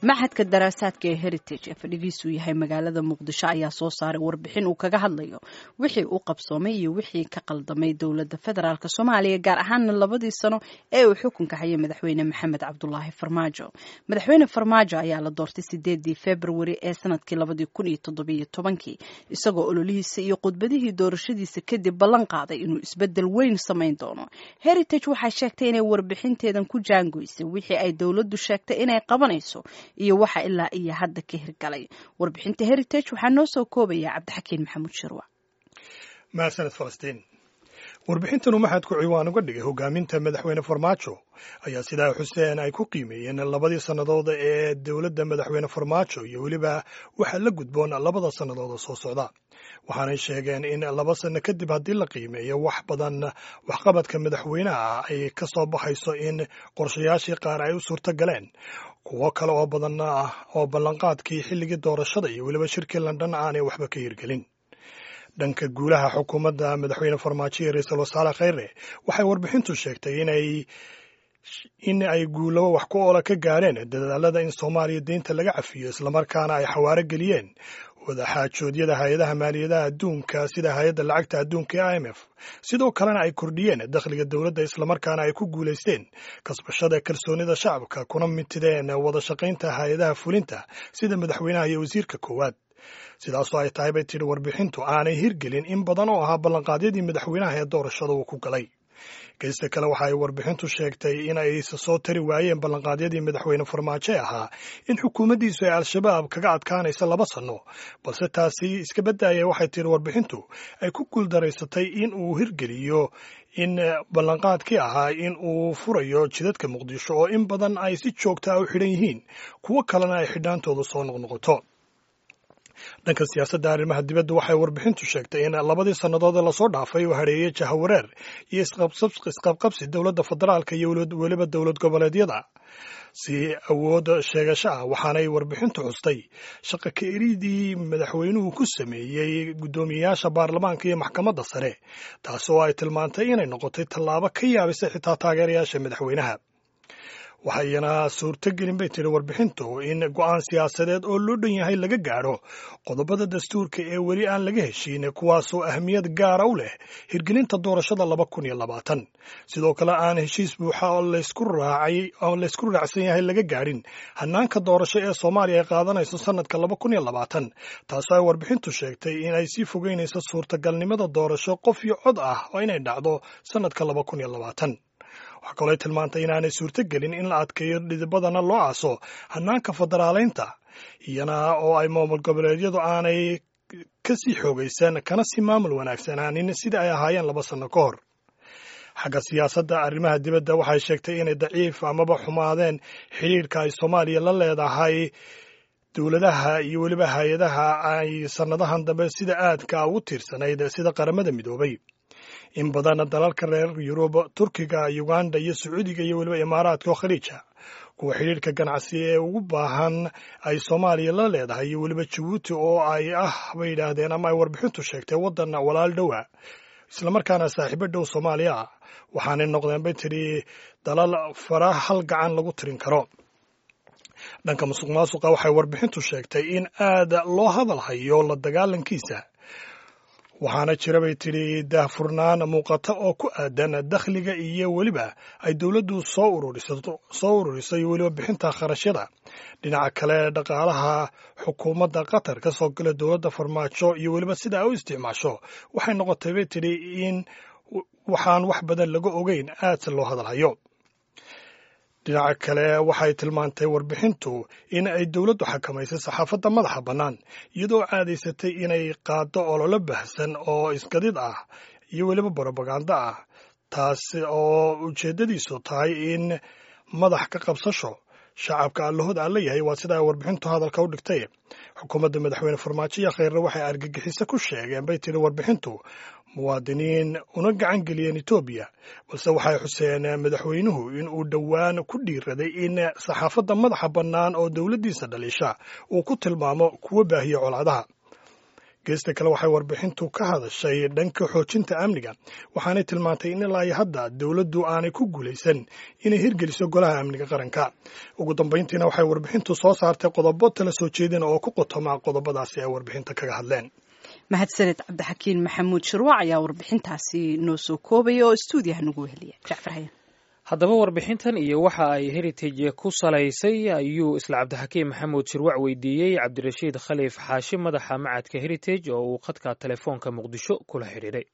maxadka daraasaadka ee heritage ee fadhigiisu yahay magaalada muqdisho ayaa soo saaray warbixin uu kaga hadlayo wixii u qabsoomay iyo wixii ka qaldamay dowladda federaalk soomaaliya gaar ahaana labadii sano ee uu xukunka hayay madaxweyne maxamed cabdulaahi farmaajo madaxweyne farmaajo ayaa la doortay sideedii februari ee sanadkii labadii kun iyo toddobiyo tobankii isagoo ololihiisa iyo khudbadihii doorashadiisa kadib ballan qaaday inuu isbedel weyn samayn doono heritage waxay sheegtay inay warbixinteedan ku jaangoysay wixii ay dowladdu sheegtay inay qabanayso iyo waxa ilaa iyo hadda ka hirgalay warbixinta heritage waxaa noo soo koobaya cabdixakiin maxamuud shirwa mahadsaned falastiin warbixintanu maxadku ciwaan uga dhigay hogaaminta madaxweyne farmaajo ayaa sidaa xuseen ay ku qiimeeyeen labadii sannadood ee dowladda madaxweyne farmaajo iyo weliba waxaa la gudboon labada sannadood soo socda waxaanay sheegeen in laba sanno kadib haddii la qiimeeyo wax badan waxqabadka madaxweynaha ay ka soo baxayso in qorshayaashii qaar ay u suurto galeen kuwo kale oo badan ah oo ballanqaadkii xilligii doorashada iyo weliba shirkii london aanay waxba ka hirgelin dhanka guulaha xukuumadda madaxweyne farmaajo iyo ra-iisul wasaare kheyre waxay warbixintu sheegtay inay in ay guulabo wax ku oola ka gaadheen dadaalada in soomaaliya deynta laga cafiyo islamarkaana ay xawaaro geliyeen wadaxaajoodyada hay-adaha maaliyadaha adduunka sida hay-adda lacagta adduunka ee i m f sidoo kalena ay kordhiyeen dakhliga dowladda islamarkaana ay ku guulaysteen kasbashada kalsoonida shacabka kuna mitideen wada shaqaynta hay-adaha fulinta sida madaxweynaha iyo wasiirka koowaad sidaasoo ay tahay bay tidhi warbixintu aanay hirgelin in badan oo ahaa ballanqaadyadii madaxweynaha ee doorashada uu ku galay geysta kale waxa ay warbixintu sheegtay in ay soo tari waayeen ballanqaadyadii madaxweyne farmaajo ee ahaa in xukuumaddiisu ay al-shabaab kaga adkaanaysa laba sanno balse taasi iska baddaaya waxay tihi warbixintu ay ku guuldaraysatay in uu hirgeliyo in ballanqaadkii ahaa in uu furayo jidadka muqdisho oo in badan ay si joogta a u xidhan yihiin kuwo kalena ay xidhaantoodu soo noqnoqoto dhanka siyaasadda arrimaha dibadda waxay warbixintu sheegtay in labadii sannadood ee lasoo dhaafay uu hareeyey jahawareer iyo isqabqabsi dowladda federaalka iyo weliba dowlad goboleedyada si awood sheegasho ah waxaanay warbixintu xustay shaqa ka eridii madaxweynuhu ku sameeyey guddoomiyeyaasha baarlamaanka iyo maxkamadda sare taas oo ay tilmaantay inay noqotay tallaabo ka yaabisay xitaa taageerayaasha madaxweynaha waxayna suurtogelin bay tiri warbixintu in go'aan siyaasadeed oo loo dhan yahay laga gaadho qodobada dastuurka ee weli aan laga heshiin kuwaasoo ahmiyad gaara u leh hirgelinta doorashada laba kun iyo labaatan sidoo kale aan heshiis buuxa oo laysku raacay oo laysku raacsan yahay laga gaadhin hanaanka doorasho ee soomaaliya ay qaadanayso sanadka laba kun iyo labaatan taasoo ay warbixintu sheegtay in ay sii fogeynayso suurtagalnimada doorasho qof iyo cod ah oo inay dhacdo sanadka laba kun iyo labaatan waxaa kaloo tilmaantay inaanay suurto gelin in la adkeeyo dhidibadana loo aaso hanaanka federaaleynta iyana oo ay maamul goboleedyadu aanay ka sii xoogaysan kana sii maamul wanaagsanaanin sida ay ahaayeen laba sanno ka hor xagga siyaasadda arrimaha dibadda waxay sheegtay inay daciif amaba xumaadeen xidhiirka ay soomaaliya la leedahay dowladaha iyo weliba hay-adaha ay sannadahan dambe sida aadka ugu tiirsanayd sida qaramada midoobay in badan dalalka reer yurub turkiga uganda iyo sacuudiga iyo weliba imaaraadka oo khaliija kuwa xidhiirka ganacsi ee ugu baahan ay soomaaliya la leedahay iyo weliba jabuuti oo ay ah bay yidhaahdeen ama ay warbixintu sheegtay waddan walaal dhowa islamarkaana saaxiibo dhow soomaaliya ah waxaanay noqdeen bay tidhi dalal fara hal gacan lagu tirin karo dhanka musuq maasuqa waxay warbixintu sheegtay in aad loo hadal hayo la dagaalankiisa waxaana jira bay tidhi daahfurnaan muuqata oo ku aadan dakhliga iyo weliba ay dowladdu soo ururisato soo ururiso iyo weliba bixinta kharashyada dhinaca kale dhaqaalaha xukuumadda qatar ka soo gala dowladda farmaajo iyo weliba sida ay u isticmaasho waxay noqotay bay tidhi in waxaan wax badan laga ogeyn aadse loo hadalhayo dhinaca kale waxay tilmaantay warbixintu in ay dowladdu xakamaysay saxaafadda madaxa bannaan iyadoo caadaysatay inay qaaddo ololo bahsan oo isgadid ah iyo weliba brobaganda ah taasi oo ujeeddadiisu tahay in madax ka qabsasho shacabka allahood aan la yahay waa sida ay warbixintu hadalka u dhigtay xukuumadda madaxweyne farmaajo iyo kheyre waxay argagixiso ku sheegeen bay tiri warbixintu muwaadiniin una gacan geliyeen etoobiya balse waxay xuseen madaxweynuhu in uu dhowaan ku dhiiraday in saxaafadda madaxa bannaan oo dowladdiisa dhaliisha uu ku tilmaamo kuwo baahiya colaadaha geesta kale waxay warbixintu ka hadashay dhanka xoojinta amniga waxaanay tilmaantay in ilaa iyo hadda dowladdu aanay ku guulaysan inay hirgeliso golaha amniga qaranka ugu dambayntiina waxay warbixintu soo saartay qodobo tala soo jeedin oo ku qotoma qodobadaasi ay warbixinta kaga hadleen mahadsaned cabdixakiin maxamuud shirwac ayaa warbixintaasi noo soo koobaya oo stuudiyaha nagu weheliya jacfar hayan haddaba warbixintan iyo waxa ay heritage ku salaysay ayuu isla cabdixakiim maxamuud shirwac weydiiyey cabdirashiid khaliif xaashi madaxa macadka heritage oo uu khadka telefoonka muqdisho kula xidhiidhay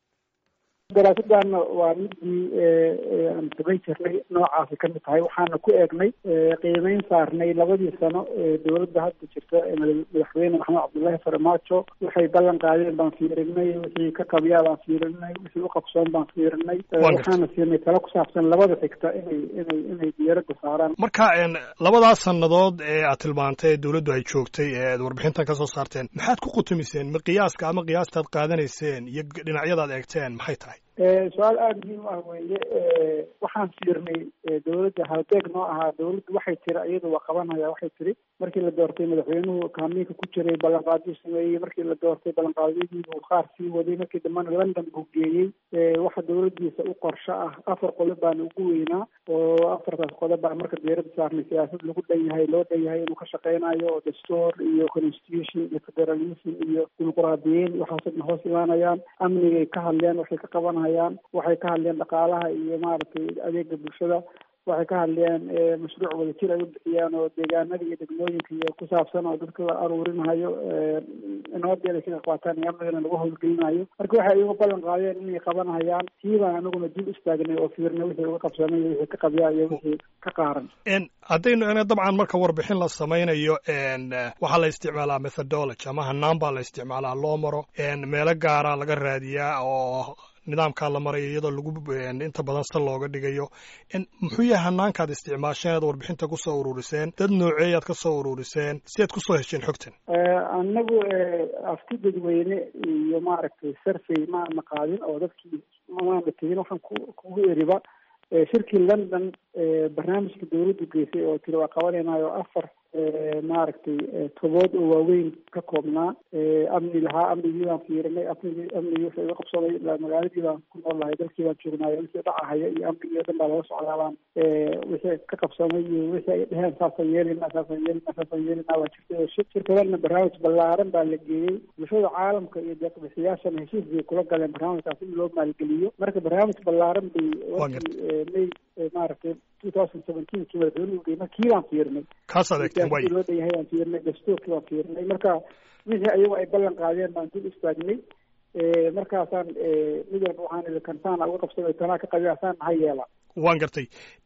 daraasadan waa midii aan samayn jirnay noocaasi ka mid tahay waxaana ku eegnay qiimeyn saarnay labadii sano ee dowladda hadda jirta madaxweyne maxamed cabdullaahi farmaajo waxay ballan qaadeen baan fiirinay wixii ka qabyaa baan fiirinay wixii u qabsoon baan fiirinay waxaana siinay talo ku saabsan labada xigta inay inay inay diyaaradda saaraan marka labadaas sannadood ee aad tilmaantay ee dowladdu ay joogtay ee aad warbixintan ka soo saarteen maxaad ku qutumiseen ma qiyaaska ama qiyaastaad qaadanayseen iyo dhinacyadaad eegteen maxay tahay su-aal aada muhiim ah weeye waxaan fiirnay dowladda halbeeg noo ahaa dowladdu waxay tiri iyadu waa qabanaya waxay tiri markii la doortay madaxweynuhu kaamiinka ku jiray ballanqaadyo sameeyey markii la doortay ballanqaadyadii buu qaar sii waday markii dambena london buu geeyey waxa dowladdiisa u qorsho ah afar qodob baana ugu weynaa oo afartaas qodob baa marka diyaaradda saarnay siyaasad lagu dhan yahay loo dhan yahay inuu ka shaqeynayo oo dastuur iyo constitution iyo federalism iyo dimuqraadiyiin waxaasoo dhan hoos imaanayaan amnigay ka hadleen waxay ka qabanayaan waxay ka hadleen dhaqaalaha iyo maaragtay adeega bulshada waxay ka hadleen mashruuc wadajir ay u bixiyaan oo deegaanada iyo degmooyinka iyo ku saabsan oo dadka la aruurinayo nabadeeda kaga qaataan iyo amnigana lagu howlgelinayo marka waxay uga ballan qaadeen inay qabanayaan tii baan anaguna dib istaagnay oo fiirnay wixii uga qabsanay iyo wixii ka qabyaa iyo wixii ka qaaran haddaynu ena dabcan marka warbixin la samaynayo waxaa la isticmaalaa methodology ama hanaan baa la isticmaalaa loo maro meelo gaara laga raadiyaa oo nidaamkaa la marayo iyadoo lagu inta badan sal looga dhigayo muxuu yahay hanaankaad isticmaasheen aad warbixinta kusoo ururiseen dad nooceeyaad ka soo ururiseen si aad kusoo hesheen xogtan anagu afti dadweyne iyo maaragtay survey maana qaadin oo dadkii maana tegin waxaan ku kugu eriba shirkii london barnaamijka dowladdu geysay oo tiri waa qabanaynayo afar maaragtay tobood oo waaweyn ka koobnaa amni lahaa amnigii baan fiirinay amnigii amnigii wuxuu iga qabsaday ilaa magaaladii baan ku nool lahay dalkii baan joognaayo wixii dhacahaya iyo amnigii o dhan baa laga socdaabaan wixii ka qabsamay iyo wixii ay dheheen saasaan yeelina saasaan yeelina saasaan yeelina waa jirtay oo shirkadana barnaamij ballaaran baa la geeyey bulshada caalamka iyo deeqbixiyaashana heshiis bay kula galeen barnaamijkaas in loo maalgeliyo marka barnaamij ballaaran bay wakii may maaragtay two thousand seventeenkii madaxweynuhu geeyey markii baan fiirinay kaas adeegteen way loo dhan yahay baan fiirinay dastuurkii baan fiirinay marka wixii ayagu ay ballan qaadeen baan dib istaagnay markaasaan mid walba waxaan idhi kantaana uga qabsaday tanaa ka qabiasaan maxaa yeela waan gartay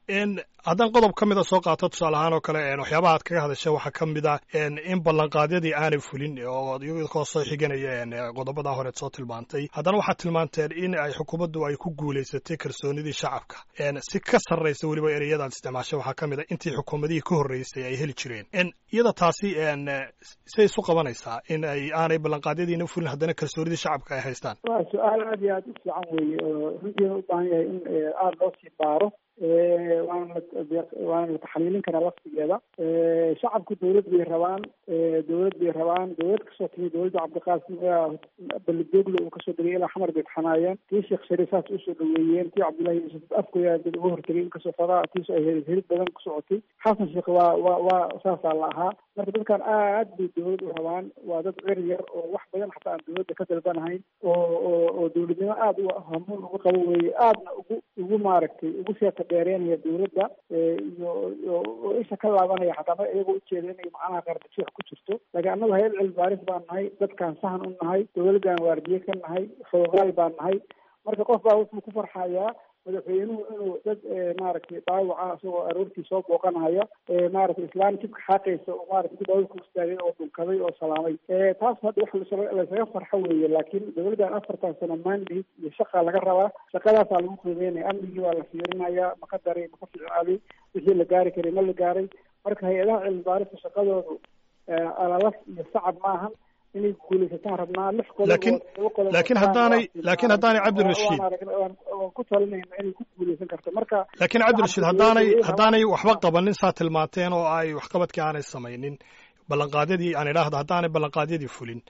haddaan qodob ka mida soo qaato tusaale ahaan oo kale waxyaabaha aad kaga hadashay waxaa ka mid ah in ballanqaadyadii aanay fulin oo iyagoo soo xiganaya qodobadaa horeed soo tilmaantay haddana waxaad tilmaanteen in ay xukuumaddu ay ku guulaysatay kalsoonidii shacabka si ka sarraysa weliba ereyadaad isticmaashay waxaa ka mid a intii xukuumadihii ka horreysay ay heli jireen iyada taasi say isu qabanaysaa in ay aanay ballanqaadyadiina fulin haddana kalsoonidii shacabka ay haystaan waa su-aal aad iyo aada u fiican weeye oo runtiina u baahan yahay in aada loo sii baaro waana waana la taxliilin karaa laftigeeda shacabku dawlad bay rabaan dawlad bay rabaan dawlad kasoo timi dawladda cabdiqaasim belidogle uu kasoo degay ilaa xamar bay taxanaayeen tii sheekh shariif saas usoo dhaweeyeen tii cabdullahi yuusuf afkoya dad uga hortegay inkastoo fadaa tiisu ay helid helid badan ku socotay xasan sheekh waa waa waa saasaa la ahaa marka dadkan aad bay dawlad u rabaan waa dad cer yar oo wax badan xataa aan dawladda ka dalbanahayn oo oo oo dawladnimo aada u hamuun uga qabo weeye aadna ugu ugu maaragtay ugu seeta dheereenaya dawladda iyo oo isha ka laabanaya xataa ma iyagoo ujeeda inay macnaha qardajeex ku jirto laakiin annagu hayad cilmi baaris baan nahay dadkaan sahan u nahay dawladdan waardiye ka nahay xoogaal baan nahay marka qof baa wuxuu ku farxayaa madaxweynuhu inuu dad maaragtay dhaawaca isagoo aroortii soo booqanaya maaragtay islaan jibka xaaqaysa oo maarata ku daawada ku istaagay oo dhunkaday oo salaamay taas hadda wax laysaga farxo weeye laakiin dawladdan afartan sano mandate iyo shaqa laga rabaa shaqadaasaa lagu qiimeynaya amnigii waa la fiirinayaa maka daray maka ficaaday wixii la gaari karay ma la gaaray marka hay-adaha cilmi baarista shaqadoodu alalaf iyo sacab maahan inay guulaysataan rabnaa lix laakiin laakiin haddaanay laakiin haddaanay cabdirashiid waan ku talinayna inay ku guulaysan karto marka laakiin cabdirashiid haddaanay haddaanay waxba qabanin saa tilmaanteen oo ay waxqabadkii aanay samaynin ballanqaadyadii aan idhaahdo haddaanay ballanqaadyadii fulin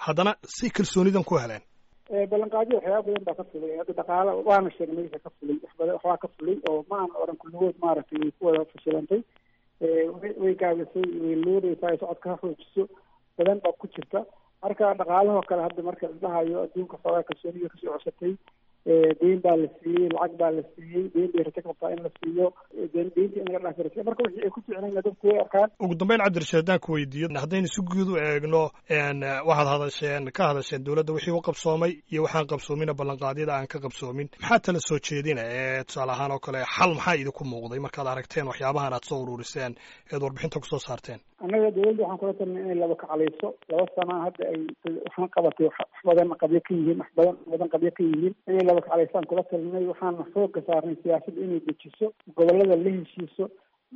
haddana si kalsoonidan ku heleen ballanqaadyo waxyaaba badan baa ka fulay hadda dhaqaale waana sheegnay wixii ka fulay wax badan waxbaa ka fulay oo ma aan oran kulligood maaragtay way ku wada fashilantay way gaabisay way luudaysaa socodka ha xoojiso badan baa ku jirta marka dhaqaalahoo kale hadda marka la dhahayo adduunka xoogaa kalsooniga kasoo cosatay deyn baa la siiyey lacag baa la siiyey deyn bay rajo qabtaa in la siiyo deynta in laga dhaafi rajo marka wixii ay ku ficnayna dadku way arkaan ugu dambeyn cabdirashiid haddaan ku weydiiyo haddaynu si guud u eegno waxaad hadasheen ka hadasheen dowladda wixii u qabsoomay iyo waxaan qabsoomina ballanqaadyada aan ka qabsoomin maxaa tala soo jeedina ee tusaale ahaan oo kale xal maxaa idinku muuqday markaad aragteen waxyaabahan aad soo ururiseen eed warbixinta kusoo saarteen annaga dowladda waxaan kula talnay inay laba kaclayso laba sana hadda ay waxaan qabatay wax badan qabyo ka yihiin wax badan badan qabyo ka yihiin inay laba kaclaysaan kula talinay waxaana xooga saarnay siyaasadda inay dejiso gobolada la heshiiso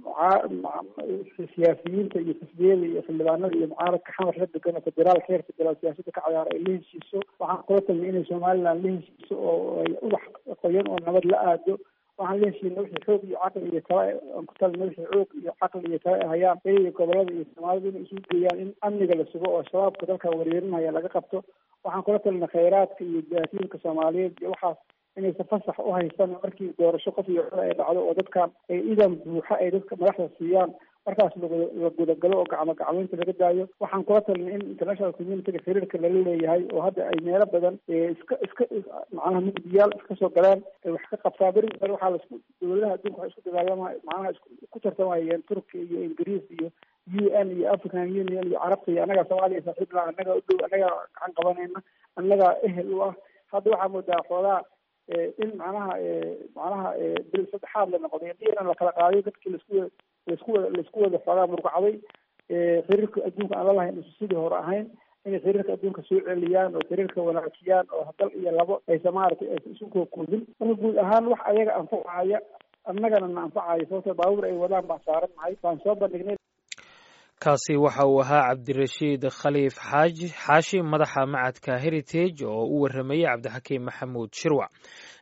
siyaasiyiinta iyo xisbiyada iyo xildhibaanada iyo mucaaradka xamar la degan oo federaalka heer federaal siyaasadda ka ciyaara ay la heshiiso waxaan kula talinay inay somaliland la heshiiso oo ay ubax qoyan oo nabad la aado waxaan la heshiina wixii xoog iyo caqli iyo tala aan ku talina wixii xoog iyo caqli iyo tala ay hayaan iyaga gobolada iyo soomaalida inay isugu geeyaan in amniga la sugo oo shabaabka dalka wereerinaya laga qabto waxaan kula talina khayraadka iyo jaasiirka soomaaliyeed iyo waxaas inaysan fasax u haysan markii doorasho qof iyo cod ay dhacdo oo dadkan ay idan buuxa ay dadka madaxda siiyaan markaas la gudagalo oo gacmo gacmeynta laga daayo waxaan kula talinay in international communityga xiriirka lala leeyahay oo hadda ay meelo badan iska iska macnaha mugdiyaal iska soo galaan ay wax ka qabtaa beri hore waxaa laisku dowladaha adduunka waxay isku dagaalama macnaha isku tartamayeen turkiya iyo ingiriis iyo u n iyo african union iyo carabta iyo annagaa soomaaliya saaxiib la annagaa u dhow annagaa gacan qabanayna annagaa ehel u ah hadda waxaa moodaa xoogaa in macnaha macnaha bil saddexaad la noqday diina la kala qaadayo dadkii laisku laisku wada laisku wada xoogaa murqacday xiriirka adduunka aan lalahayn isu sidii hore ahayn inay xiriirka adduunka soo celiyaan oo xiriirka wanaajiyaan oo dal iyo labo aysa maaragtay aysa isu kookoodin marka guud ahaan wax ayaga anfacaya annagana na anfacaya sababto baabuur ay wadaan baan saaran nahay waan soo bandhignay kaasi waxa uu ahaa cabdirashiid khaliif xaaji xaashi madaxa macadka heritage oo u waramayey cabdixakiim maxamuud shirwac